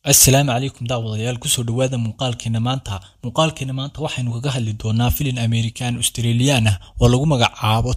assalaamu calaykum daawadayaal kusoo dhowaada muuqaalkeena maanta muuqaalkeena maanta waxaynu kaga hadli doonaa filin american australian ah oo lagu magacaabo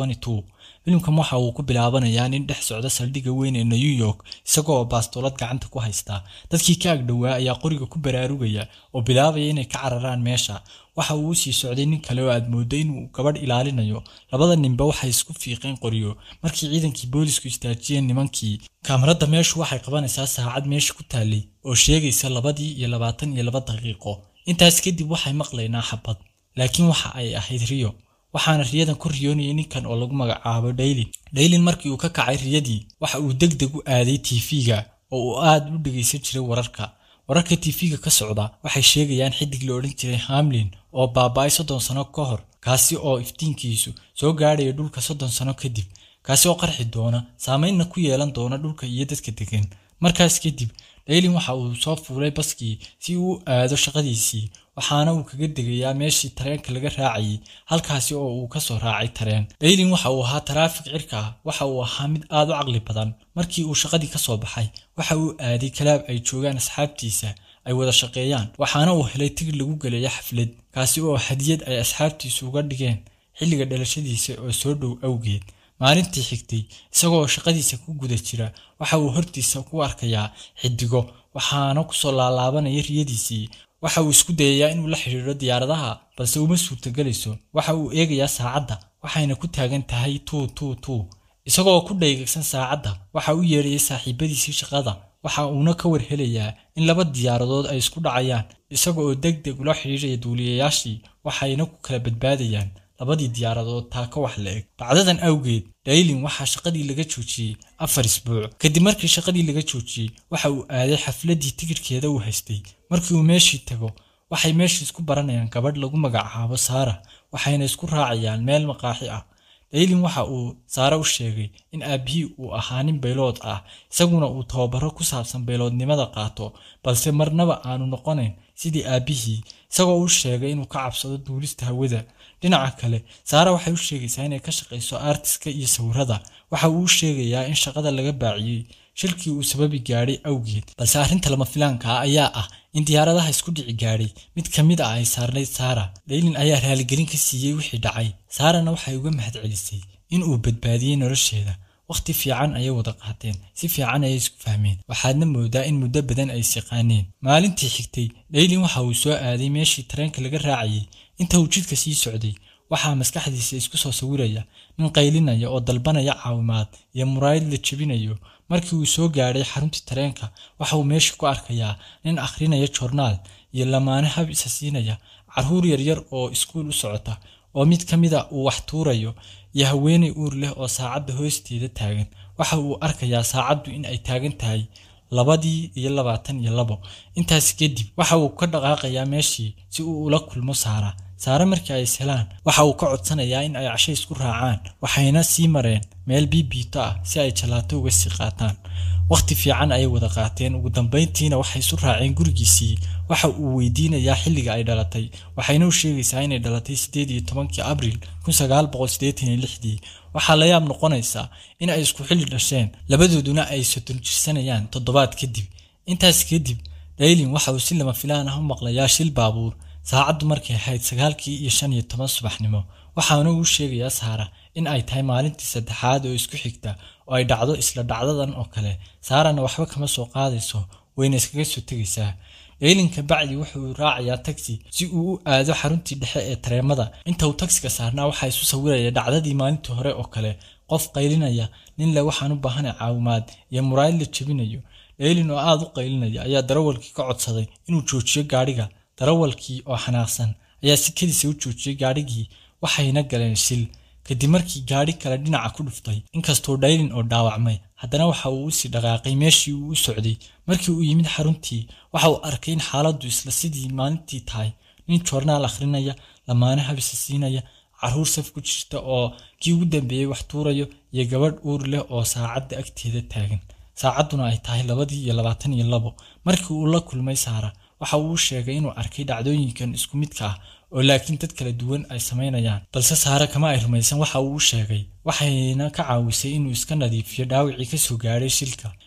filimkan waxa uu ku bilaabanayaa nin dhex socda saldhigga weyn ee new york isagoo baastoolad gacanta ku haysta dadkii ka agdhowaa ayaa qoriga ku baraarugaya oo bilaabaya inay ka cararaan meesha waxa uu usii socday nin kale oo aad moodo inuu gabadh ilaalinayo labada ninba waxay isku fiiqeen qoriyo markii ciidankii boolisku istaajiyeen nimankii kaamarada meeshu waxay qabanaysaa saacad meesha ku taalay oo sheegaysa labadii iyo labaatan iyo laba daqiiqo intaas kadib waxay maqlaynaa xabad laakiin waxa ay ahayd riyo waxaana riyadan ku riyoonayay ninkan oo lagu magacaabo dhaylin dhaylin markii uu ka kacay riyadii waxa uu deg deg u aaday tiifiga oo uu aad u dhegaysan jiray wararka wararka tiifiga ka socda waxay sheegayaan xidig la odhan jiray hamlin oo baaba-ay soddon sano ka hor kaasi oo iftiinkiisu soo gaadhaya dhulka soddon sano kadib kaasi oo qarxi doona saameynna ku yeelan doona dhulka iyo dadka degan markaas kadib dhaylin waxa uu soo fuulay baskii si uu u aado shaqadiisii waxaana uu kaga degayaa meeshii tareenka laga raacayay halkaasi oo uu ka soo raacay tareen dhaylin waxa uu ahaa taraafik cirka ah waxa uu ahaa mid aad u caqli badan markii uu shaqadii ka soo baxay waxa uu aaday kalaab ay joogaan asxaabtiisa ay wada shaqeeyaan waxaana uu helay tigir lagu geleeya xaflad kaasi oo hadiyad ay asxaabtiisu uga dhigeen xilliga dhalashadiisa oo soo dhow awgeed maalintii xigtay isagoo shaqadiisa ku guda jira waxa uu hortiisa ku arkayaa xidigo waxaana kusoo laalaabanaya riyadiisii waxa uu isku dayayaa inuu la xidhiidho diyaaradaha balse uma suurtagelayso waxa uu eegayaa saacadda waxayna ku taagan tahay tuu tuu tuu isagoo ku dhaygagsan saacadda waxa u yeedhayay saaxiibadiisii shaqada waxa uuna ka warhelayaa in laba diyaaradood ay isku dhacayaan isaga oo deg deg ula xidhiidhaya duuliyayaashii waxayna ku kala badbaadayaan labadii diyaaradood taa ka wax la eg dhacdadan awgeed dhaylin waxaa shaqadii laga joojiyey afar isbuuc kadib markii shaqadii laga joojiyey waxa uu aaday xafladdii tikirhkeeda uu haystay markii uu meeshii tago waxay meeshii isku baranayaan gabadh lagu magacaabo saara waxayna isku raacayaan meel maqaaxi ah dhaylin waxa uu saare u sheegay in aabbihii uu ahaa nin baylood ah isaguna uu tababaro ku saabsan bayloodnimada qaato balse marnaba aanu noqonayn sidii aabbihii isagoo u sheegay inuu ka cabsado duulista hawada dhinaca kale saara waxay u sheegaysaa inay ka shaqayso artiska iyo sawirada waxa uu u sheegayaa in shaqada laga baaciyey shilkii uu sababi gaadhay awgeed balse arrinta lama filaanka ah ayaa ah in diyaaradaha isku dhici gaadhay mid ka mid ah ay saarnayd saara dhaylin ayaa raaligelin ka siiyey wixii dhacay saarana waxay uga mahadcelisay in uu badbaadiyey nolosheeda wakhti fiican ayay wada qaateen si fiican ayay isku fahmeen waxaadna moodaa in muddo badan ay siqaaneen maalintii xigtay dhaylin waxa uu soo aaday meeshii tareenka laga raacayay inta uu jidka sii socday waxaa maskaxdiisa isku soo sawiraya nin qaylinaya oo dalbanaya caawimaad iyo muraayad la jebinayo markii uu soo gaadhay xaruntii tareenka waxa uu meesha ku arkayaa nin akhrinaya joornaal iyo lamaane hab isa siinaya carruur yaryar oo iskuul u socota oo mid ka mida uu wax tuurayo iyo haweenay uur leh oo saacadda hoosteeda taagan waxa uu arkayaa saacaddu in ay taagan tahay labadii iyo labaatan iyo labo intaas kadib waxa uu ka dhaqaaqayaa meeshii si uu ula kulmo saara saare markii ay ishelaan waxa uu ka codsanayaa in ay casho isku raacaan waxayna sii mareen meel biibiito ah si ay jalaato uga sii qaataan wakhti fiican ayay wada qaateen ugu dambayntiina waxay isu raaceen gurigiisii waxa uu weydiinayaa xilliga ay dhalatay waxayna u sheegaysaa inay dhalatay siddeed iyo tobankii abriil kun sagaal boqol siddeetan iyo lixdii waxaa la yaab noqonaysaa in ay isku xilli dhasheen labadooduna ay soddon jirsanayaan toddobaad kadib intaas kadib dhaylin waxa uu si lama filaan ah u maqlayaa shil baabuur saacaddu markay ahayd sagaalkii iyo shan iyo toban subaxnimo waxaana uu sheegayaa saara in ay tahay maalintii saddexaad oo isku xigta oo ay dhacdo isla dhacdadan oo kale saarana waxba kama soo qaadayso wayna iskaga soo tegaysaa dhaylinka bacdi wuxuu raacayaa tagsi si uu u aado xaruntii dhexe ee tareemada inta uu tagsiga saarnaa waxaa isu sawiraya dhacdadii maalintii hore oo kale qof qaylinaya nin le waxaan u baahanay caawimaad iyo muraayad la jebinayo dhaylin oo aad u qaylinaya ayaa darawalkii ka codsaday inuu joojiyo gaadhiga darawalkii oo xanaaqsan ayaa si kadiisa u joojiyey gaadhigii waxayna galeen shil kadib markii gaadhi kale dhinaca ku dhuftay inkastoo dhaylin oo dhaawacmay haddana waxa uu usii dhaqaaqay meeshii uu u socday markii uu yimid xaruntii waxa uu arkay in xaaladdu isla sidii maalintii tahay nin joornaal akhrinaya lamaane habisa siinaya carruur saf ku jirta oo kii ugu dambeeyey wax tuurayo iyo gabadh uur leh oo saacadda agteeda taagan saacadduna ay tahay labadii iyo labaatan iyo labo markii uu la kulmay saara waxa uu u sheegay inuu arkay dhacdooyinkan isku midka ah oo laakiin dad kala duwan ay samaynayaan balse saare kama ay rumaysan waxa uu u sheegay waxayna ka caawisay inuu iska nadiifiyo dhaawicii ka soo gaadhay shilka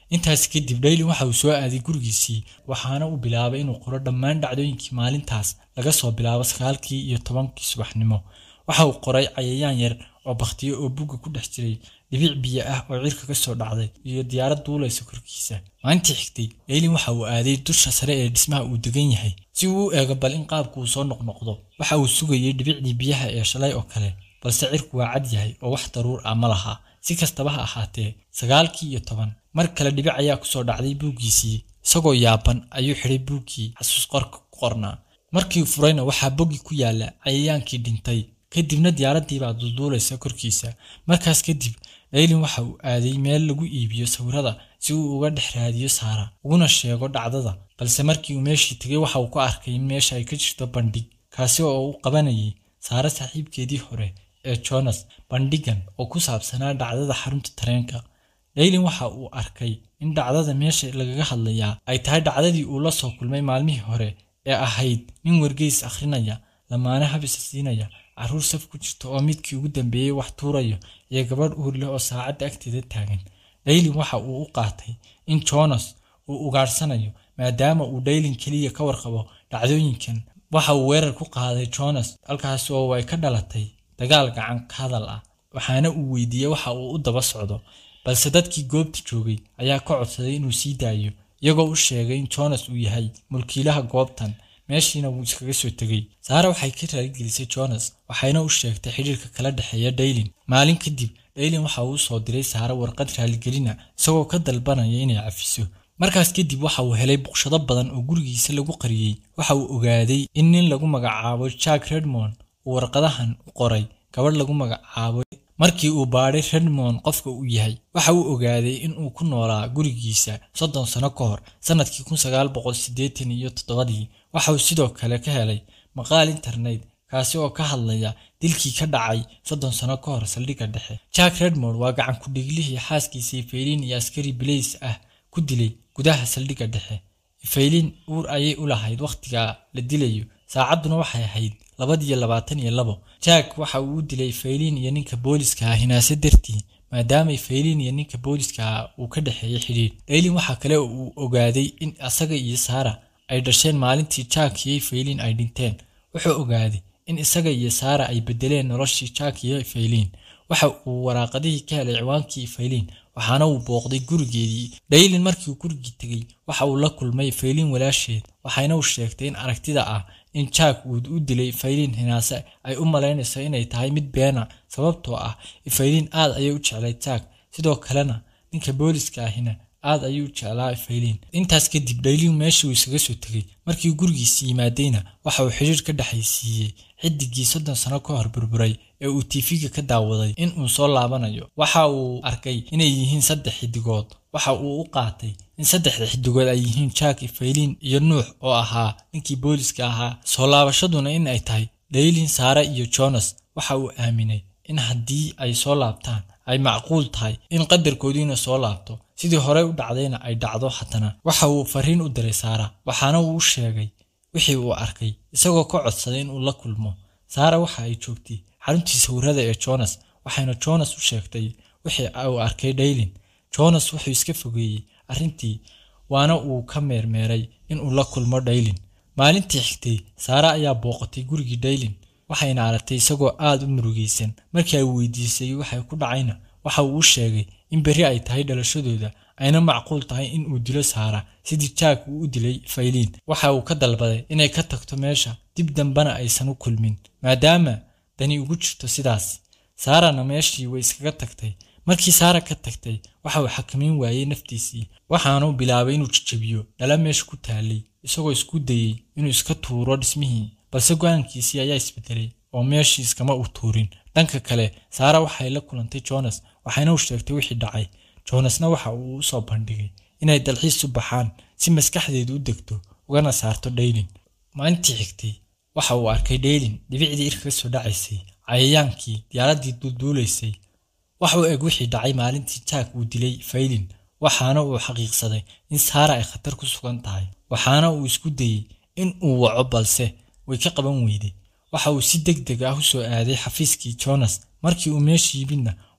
intaas kadib dhaylin waxa uu soo aaday gurigiisii waxaana uu bilaabay inuu qoro dhammaan dhacdooyinkii maalintaas laga soo bilaabo sagaalkii iyo tobankii subaxnimo waxa uu qoray cayayaan yar oo bakhtiyo oo bugga ku dhex jiray dhibic biyo ah oo cirka ka soo dhacday iyo diyaarad duulaysa korkiisa maalintii xigtay dhaylin waxa uu aaday dusha sare ee dhismaha uu degan yahay si uu u eego bal in qaabku uu soo noqnoqdo waxa uu sugayay dhibicdii biyaha ee shalay oo kale balse cirku waa cad yahay oo wax daruur ah ma laha si kastaba ha ahaatee sagaalkii iyo toban mar kale dhibic ayaa kusoo dhacday buuggiisii isagoo yaaban ayuu xidhay buuggii xasuus qorka ku qornaa markii furayna waxaa bogi ku yaalla cayayaankii dhintay kadibna diyaaraddiibaa dulduulaysa korkiisa markaas kadib dhaylin waxa uu aaday meel lagu iibiyo sawirada si uu uga dhex raadiyo saara uguna sheego dhacdada balse markii uu meeshii tegay waxa uu ku arkay in meesha ay ka jirto bandhig kaasi oo uu qabanayay saare saaxiibkeedii hore ee jonas bandhigan oo ku saabsanaa dhacdada xarunta tareenka dhaylin waxa uu arkay in dhacdada meesha lagaga hadlayaa ay tahay dhacdadii uu la soo kulmay maalmihii hore ee ahayd nin wargeys akhrinaya lamaane habisa siinaya carruur saf ku jirta oo midkii ugu dambeeyey wax tuurayo iyo gabadh uur leh oo saacadda agteeda taagan dhaylin waxa uu u qaatay in jonas uu ugaadhsanayo maadaama uu dhaylin keliya ka warqabo dhacdooyinkan waxa uu weerar ku qaaday jonas halkaas oo ay ka dhalatay dagaal gacan ka hadal ah waxaana uu weydiiyey waxa uu u daba socdo balse dadkii goobta joogay ayaa ka codsaday inuu sii daayo iyagoo u sheegay in jonas uu yahay mulkiilaha goobtan meeshiina wuu iskaga soo tegey saara waxay ka raaligelisay jonas waxayna u sheegtay xidhiirka kala dhexeeya dhaylin maalin kadib dhaylin waxa uu soo diray saara warqad raaligelina isagoo ka dalbanaya inay cafiso markaas kadib waxa uu helay buqshado badan oo gurigiisa lagu qariyey waxa uu ogaaday in nin lagu magacaabo jack redmond uu warqadahan u qoray gabadh lagu magacaabo markii uu baadhay redmond qofka uu yahay waxa uu ogaaday in uu ku noolaa gurigiisa soddon sano ka hor sannadkii kun sagaal boqol siddeetan iyo toddobadii waxa uu sidoo kale ka helay maqaal internet kaasi oo ka hadlaya dilkii ka dhacay soddon sano ka hor saldhigga dhexe jack redmond waa gacan ku-dhiiglihii xaaskiisii faylin iyo askari bilays ah ku dilay gudaha saldhigga dhexe faylin uur ayay u lahayd wakhtigaa la dilayo saacadduna waxay ahayd labadiyo labaatan iyo labo jack waxa uu u dilay faylin iyo ninka booliska ah hinaase dartii maadaama faylin iyo ninka booliska ah uu ka dhexeeyey xidhiidh dhaylin waxaa kale uu ogaaday in asaga iyo saara ay dhasheen maalintii jack iyo faylin ay dhinteen wuxuu ogaaday in isaga iyo saara ay bedeleen noloshii jack iyo faylin waxa uu waraaqadihii ka helay ciwaankii faylin waxaana uu booqday gurigeedii dhaylin markii uu gurigii tegey waxa uu la kulmay faylin walaasheed waxayna u sheegtay in aragtida ah in jack uu u dilay faylin hinaase ay u malaynayso inay tahay mid beena sababtoo ah faylin aad ayay u jeclay jack sidoo kalena ninka booliska ahina aad ayuu u jeclaa faylin intaas kadib dhaylin meeshii uu isaga soo tegey markii gurigiisi yimaadayna waxa uu xidhiir ka dhexaysiiyey xidigii soddon sano ka hor burburay ee uu tiifiga ka daawaday in uu soo laabanayo waxa uu arkay inay yihiin saddex xidigood waxa uu u qaatay in saddexda xidigood ay yihiin jack faylin iyo nuux oo ahaa ninkii booliska ahaa soo laabashaduna in ay tahay dhaylin saare iyo jonas waxa uu aaminay in haddii ay soo laabtaan ay macquul tahay in qadarkoodiina soo laabto sidii horey u dhacdayna ay dhacdo haddana waxa uu fariin u diray saara waxaana uu u sheegay wixii uu arkay isagoo ka codsaday in uu la kulmo saara waxa ay joogtay xaruntii sawirada ee jonas waxayna jonas u sheegtay wixii uu arkay dhaylin jonas wuxuu iska fogeeyey arrintii waana uu ka meermeeray in uu la kulmo dhaylin maalintii xigtay saara ayaa booqatay gurigii dhaylin waxayna aragtay isagoo aad u murugaysan markii ay weydiisay waxay ku dhacayna waxa uu u sheegay in berri ay tahay dhalashadooda ayna macquul tahay in uu dilo saara sidii jack uu u dilay faylin waxa uu ka dalbaday inay ka tagto meesha dib dambena aysan u kulmin maadaama dani ugu jirto sidaas saarana meeshii way iskaga tagtay markii saara ka tagtay waxa uu xakamayn waayey naftiisii waxaanuu bilaabay inuu jajabiyo dhala meesha ku taalay isagoo isku dayey inuu iska tuuro dhismihii balse go-aankiisii ayaa isbedelay oo meeshii iskama u tuurin dhanka kale saara waxay la kulantay jonas waxayna u sheegtay wixii dhacay jonasna waxa uu u soo bandhigay inay dalxiis u baxaan si maskaxdeedu u degto ugana saarto dhaylin maalintii xigtay waxa uu arkay dhaylin dhibicdii irka ka soo dhacaysay cayayaankii diyaaraddii dulduulaysay wax u eg wixii dhacay maalintii jack uu dilay faylin waxaana uu xaqiiqsaday in saara ay khatar ku sugan tahay waxaana uu isku dayey in uu waco balse way ka qaban weyday waxa uu si deg deg ah u soo aaday xafiiskii jonas markii uu meesha yimidna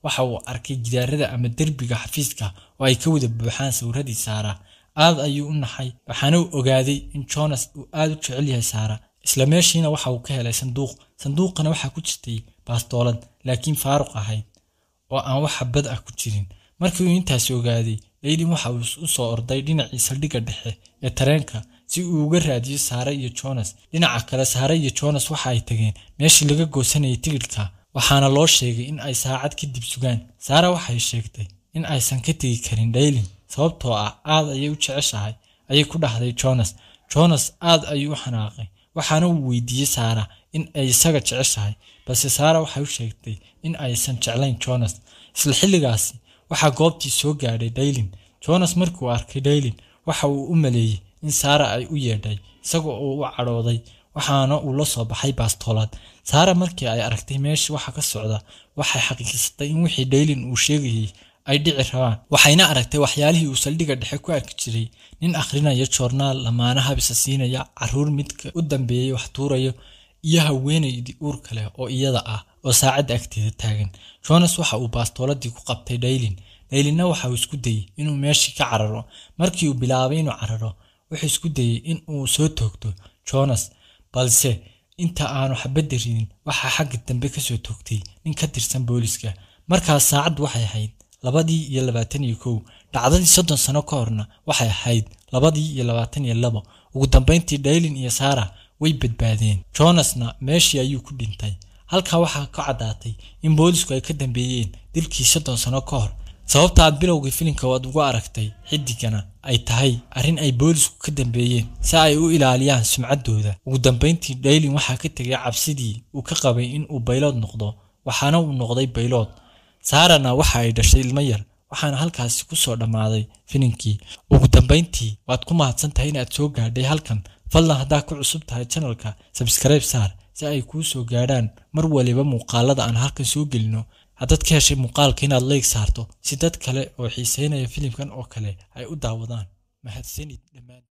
waxa uu arkay gidaarada ama derbiga xafiiska oo ay ka wada buuxaan sawiradii saara aad ayuu u naxay waxaana uu ogaaday in jonas uu aad u jecel yahay saara isla meeshiina waxa uu ka helay sanduuq sanduuqana waxaa ku jirtay baastoolad laakiin faaruq ahayd oo aan wax xabad ah ku jirin markii uu intaasi ogaaday leylin waxa uu u soo orday dhinacii saldhigga dhexe ee tareenka si uu uga raadiyo saare iyo jonas dhinaca kale saare iyo jonas waxa ay tageen meeshii laga goosanayay tigidhka waxaana loo sheegay in ay saacad kadib sugaan saara waxay sheegtay in aysan ka tegi karin dhaylin sababtoo ah aad ayay u jeceshahay ayay ku dhahday jonas jonas aad ayuu u xanaaqay waxaana uu weydiiyey saara in ay isaga jeceshahay balse saara waxay u sheegtay in aysan jeclayn jonas isla xilligaasi waxaa goobtii soo gaadhay dhaylin jonas markii uu arkay dhaylin waxa uu u maleeyey in saara ay u yeedhay isagoo uu u cadhooday waxaana uu la soo baxay baastoolaad saara markii ay aragtay meeshii waxa ka socda waxay xaqiiqsatay in wixii dhaylin uu sheegayey ay dhici rabaan waxayna aragtay waxyaalihii uu saldhigga dhexe ku arki jiray nin akhrinaya joornaal lamaana habisa siinaya caruur midka u dambeeyey wax tuurayo iyo haweenaydii uur kale oo iyada ah oo saacadda agteeda taagan jonas waxa uu baastooladii ku qabtay dhaylin dhaylinna waxa uu isku dayey inuu meeshii ka cararo markii uu bilaabay inuu cararo wuxuu isku dayey in uu soo toogto jonas balse inta aanu xabadda ridin waxaa xagga dambe kasoo toogtay nin ka tirsan booliska markaas saacaddu waxay ahayd labadii iyo labaatan iyo kow dhacdadii soddon sano ka horna waxay ahayd labadii iyo labaatan iyo labo ugu dambayntii dhaylin iyo saara way badbaadeen jonasna meeshii ayuu ku dhintay halkaa waxaa ka caddaatay in boolisku ay ka dambeeyeen dilkii soddon sano ka hor sababta aad bilowgii filimka waad ugu aragtay xidigana ay tahay arrin ay boolisku ka dambeeyeen si ay u ilaaliyaan sumcaddooda ugu dambayntii dhaylin waxaa ka tegay cabsidii uu ka qabay in uu baylood noqdo waxaana uu noqday baylood saarana waxa ay dhashay ilmo yar waxaana halkaasi ku soo dhammaaday filimkii ugu dambayntii waad ku mahadsan tahay inaad soo gaadhay halkan fadlan haddaad ku cusub tahay janalka sabskribe saar si ay kuu soo gaadhaan mar waliba muuqaalada aan halkan soo gelino haddaad ka heshay muuqaalka inaad leyg saarto si dad kale oo xiiseynaya filimkan oo kale ay u daawadaan mahadsanid dhammaan